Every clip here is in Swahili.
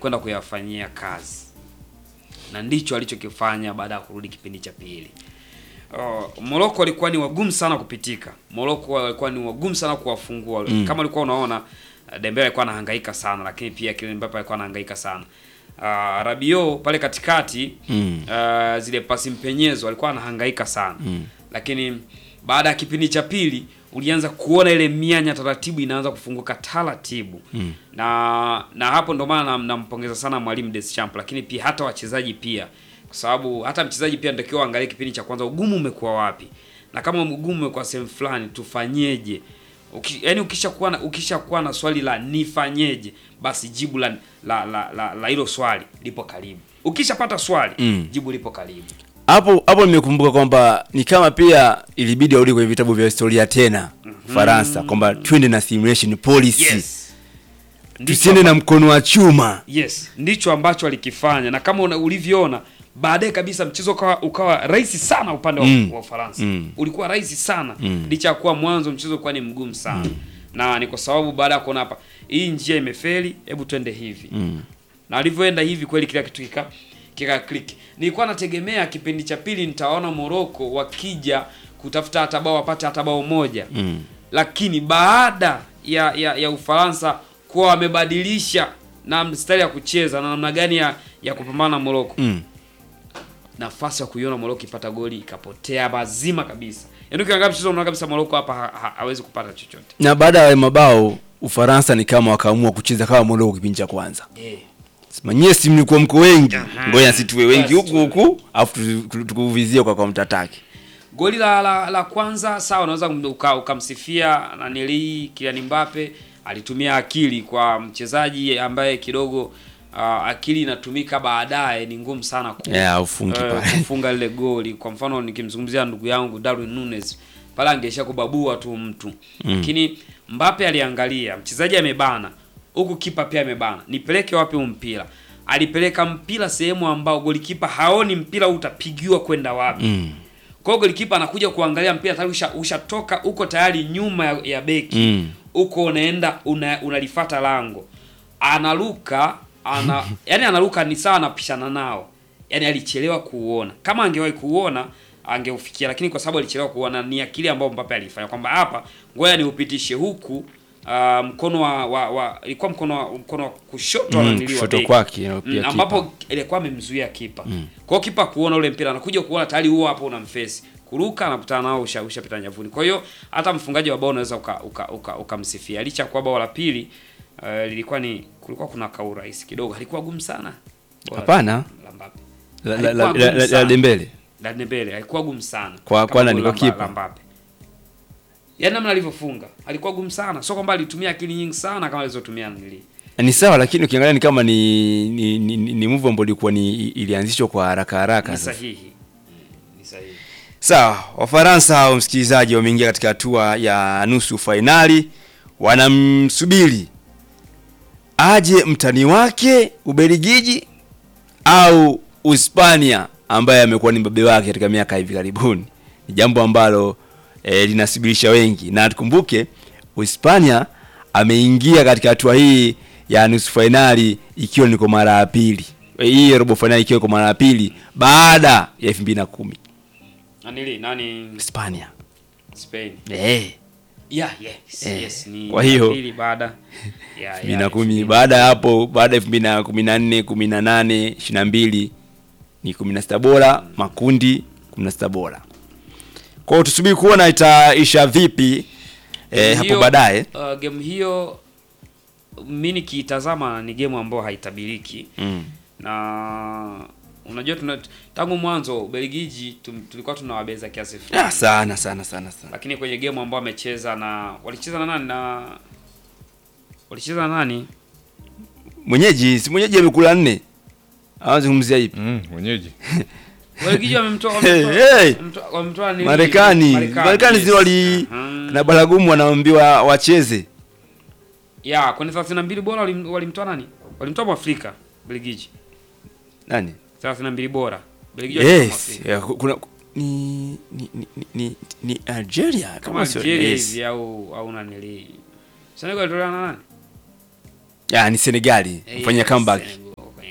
kwenda kuyafanyia kazi, na ndicho alichokifanya baada ya kurudi kipindi cha pili. Uh, Morocco walikuwa ni wagumu sana kupitika. Morocco walikuwa ni wagumu sana kuwafungua. Kama ulikuwa unaona uh, Dembele alikuwa anahangaika sana, lakini pia Kylian Mbappe alikuwa anahangaika sana. Uh, Rabiot pale katikati Mm. uh, zile pasi mpenyezo alikuwa anahangaika sana lakini baada ya kipindi cha pili ulianza kuona ile mianya taratibu inaanza kufunguka taratibu na na hapo ndo maana nam- nampongeza sana mwalimu Deschamps, lakini pia hata wachezaji pia, kwa sababu hata mchezaji pia natakiwa angalie kipindi cha kwanza ugumu umekuwa wapi, na kama ugumu umekuwa sehemu fulani tufanyeje? Uki, yani ukishakuwa na ukishakuwa na swali la nifanyeje, basi jibu la la la la la hilo swali lipo karibu. Ukishapata swali Mm. jibu lipo karibu. hapo hapo nimekumbuka kwamba ni kama pia ilibidi arudi kwenye vitabu vya historia tena Faransa kwamba twende na simulation policy Yes. Ndicho tusiende na mkono wa chuma Yes, ndicho ambacho alikifanya na kama una, ulivyoona baadaye kabisa mchezo ukawa, ukawa rahisi sana upande wa, Mm. wa Ufaransa Mm. ulikuwa rahisi sana Mm. licha ya kuwa mwanzo mchezo ulikuwa ni mgumu sana na ni kwa sababu baada ya kuona hapa hii njia imefeli, hebu twende hivi Mm. na alivyoenda hivi kweli kila kitu kika kika click. Nilikuwa nategemea kipindi cha pili nitaona Morocco wakija kutafuta hata bao wapate hata bao moja Mm. lakini baada ya ya, ya Ufaransa kuwa wamebadilisha na mstari ya kucheza na namna gani ya, ya kupambana na Morocco, Mm. nafasi ya kuiona Morocco ipata goli ikapotea mazima kabisa. Yaani ukiangalia mchezo unaona kabisa Morocco hapa ha, ha, hawezi kupata chochote. na baada ya mabao Ufaransa ni kama wakaamua kucheza kama Morocco kipindi cha kwanza Eh. sema nyie si mlikuwa mko wengi Aha. ngoja si tuwe wengi Basi huku huku afu tu- tu- tukuvizie kwa kwa mtataki Goli la, la, la kwanza sawa, unaweza kum- uka- ukamsifia nanili Kylian Mbappe alitumia akili kwa mchezaji ambaye kidogo uh, akili inatumika baadaye, ni ngumu sana ku, yeah, ufungi eh, pale kufunga lile goli. Kwa mfano nikimzungumzia ndugu yangu Darwin Nunes pale angeisha kubabua tu mtu lakini Mbappe aliangalia mchezaji amebana huku, kipa pia amebana, nipeleke wapi huu mpira? Alipeleka mpira sehemu ambao golikipa haoni mpira huu utapigiwa kwenda wapi. Mm. Kwa hiyo golikipa anakuja kuangalia mpira tayari usha- ushatoka uko tayari nyuma ya, ya beki Mm. uko unaenda una, unalifata lango analuka ana yani analuka ni sawa anapishana nao yani alichelewa kuuona kama angewahi kuuona angeufikia lakini kwa sababu alichelewa kuuona ni akili ambayo Mbappe alifanya kwamba hapa ngoja niupitishe huku ah, mkono wa, wa, wa ilikuwa mkono wa, mkono wa kushoto Mm, ananiliwa kushoto beki. kwake, na pia Mm, kipa. ambapo ilikuwa amemzuia kipa kwa hiyo kipa kuona ule mpira anakuja kuona tayari huo hapo unamfesi kuruka anakutana nao usha ushapita nyavuni kwa hiyo hata mfungaji wa bao unaweza ukamsifia uka, uka, ukamsifia. licha ya kuwa bao la pili uh, lilikuwa ni kulikuwa kuna kaurahisi kidogo halikuwa gumu sana Bao la- Hapana. la Mbappe. la, la, Halikuwa la, gumu la, la, sana. la Dembele La Dembele halikuwa gumu sana Kwa- kama kwa nani? goli Kwa la Mba- kipa? la Mbappe yaani namna alivyofunga alikuwa gumu sana sio kwamba alitumia akili nyingi sana kama alizotumia nili ni sawa lakini ukiangalia ni kama ni ni, ni, ni, ni move ambayo ilikuwa ni ilianzishwa kwa haraka haraka ni sasa. sahihi Mm, ni sahihi Sawa, Wafaransa hao msikilizaji wameingia katika hatua ya nusu fainali, wanamsubiri aje mtani wake Ubelgiji au Uhispania ambaye amekuwa ni mbabe wake katika miaka hivi karibuni. Ni jambo ambalo e, linasubirisha wengi, na tukumbuke Uhispania ameingia katika hatua hii ya nusu fainali ikiwa ni kwa mara ya pili, E, hii robo fainali ikiwa kwa mara ya pili baada ya elfu mbili na kumi nani nani Hispania. Spain Eh, Yeah, yes, Eh, yes, ni kwa hiyo- pili baada ya elfu mbili na kumi baada ya hapo baada ya elfu mbili na kumi na nne kumi na nane ishirini na mbili ni kumi na sita bora makundi kumi na sita bora kwao tusubiri kuona itaisha vipi eh, hapo baadaye uh, game hiyo mi nikiitazama ni game ambayo haitabiriki mm. na unajua tuna, tangu mwanzo Ubelgiji tum- tulikuwa tunawabeza kiasi fulani ah, sana sana sana sana lakini kwenye game ambayo amecheza na walicheza na nani na walicheza na nani mwenyeji si mwenyeji amekula nne awazungumzia ipi Mm, mwenyeji. Ubelgiji wamemtoa Hey, wamemtoa- hey! wamemtoa- wamemtoa nini? Marekani Marekani yes. si wali Aha. na baragumu wanaambiwa wacheze ya kwenye 32 bora walim- walimtoa nani? Walimtoa Mwafrika Belgiji. nani 32 bora. Belgiji walimtoa yes Mwafrika. ya, kuna ni ni, ni, ni, ni, ni Algeria Kama kama sio Algeria yes. hivi au au nanili. Senegal walitolewa na nani? ya ni Senegali Eh, mfanya yes, comeback Senegal.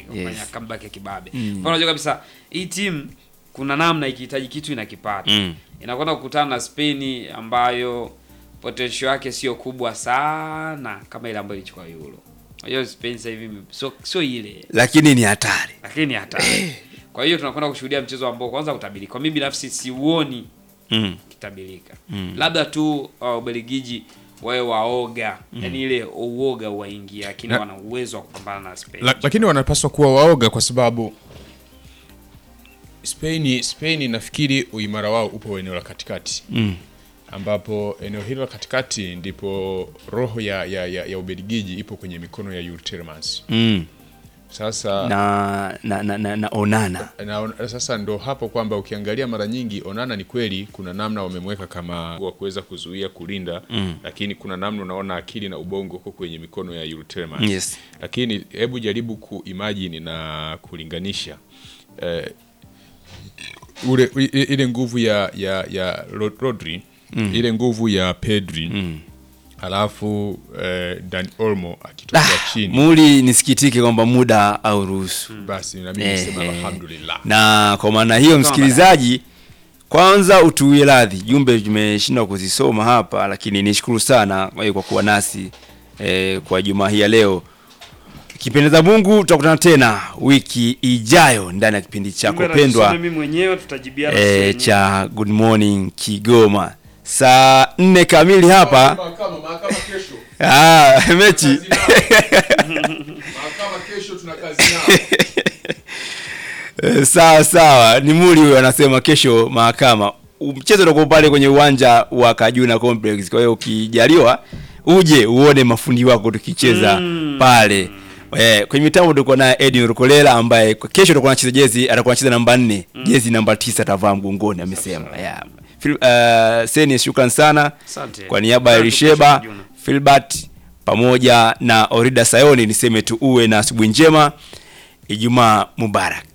kufanya Yes. comeback ya kibabe. Mm. Kwa unajua kabisa hii timu kuna namna ikihitaji kitu inakipata. Mm. Inakwenda kukutana na Spain ambayo potential yake sio kubwa sana kama ile ambayo ilichukua Euro. Unajua Spain sasa hivi sio sio ile lakini ni hatari lakini hatari. Kwa hiyo tunakwenda kushuhudia mchezo ambao kwanza utabirika. Kwa mimi binafsi siuoni mm. kitabirika. Mm. Labda tu uh, Ubelgiji wawe waoga, yaani ile uoga uwaingia, lakini Na- wana uwezo wa kupambana na Spain. La, lakini wanapaswa kuwa waoga kwa sababu Spain Spain nafikiri uimara wao upo eneo la katikati Mm. ambapo eneo hilo la katikati ndipo roho ya, ya, ya, ya Ubelgiji ipo kwenye mikono ya Yuri Tielemans. Mm. Sasa na, na, na, na, na onana na, sasa ndo hapo kwamba ukiangalia mara nyingi Onana ni kweli kuna namna wamemweka kama wa kuweza kuzuia kulinda mm. lakini kuna namna unaona akili na ubongo uko kwenye mikono ya Yuri Tielemans. Yes. Lakini hebu jaribu kuimagine na kulinganisha eh, ule i- i- ile nguvu ya ya ya Ro- Rodri ile nguvu ya Pedri alafu eh, Dan Olmo akitokea chini muli nisikitike kwamba muda au ruhusu basi na mimi Eh, nisema eh. alhamdulillah. na kwa maana hiyo msikilizaji kwanza utuwie radhi jumbe tumeshindwa kuzisoma hapa lakini nishukuru sana kwa kwa kuwa nasi eh, kwa jumaa hii ya leo kipendeza mungu tutakutana tena wiki ijayo ndani ya kipindi chako Kumbe pendwa najisome mimi mwenyewe tutajibiana eh, wenyewe. cha good morning kigoma saa nne kamili hapa Mahakama, mahakama kesho. ah, mechi Kazi nao. Mahakama kesho tuna kazi nao. Eh, sawa sawa ni muli huyo anasema kesho mahakama mchezo utakuwa pale kwenye uwanja wa kajuna complex kwa hiyo ukijaliwa uje uone mafundi wako tukicheza pale Eh, kwenye mitambo tuko naye Edwin Rukolela ambaye kwa kesho atakuwa anacheza jezi atakuwa anacheza namba nne jezi namba tisa atavaa mgongoni amesema yeah. Phil- uh, Seni shukran sana Asante. kwa niaba ya Asante Risheba kesho, Juna. Filbert pamoja na Orida Sayoni niseme tu uwe na asubuhi njema Ijumaa Mubarak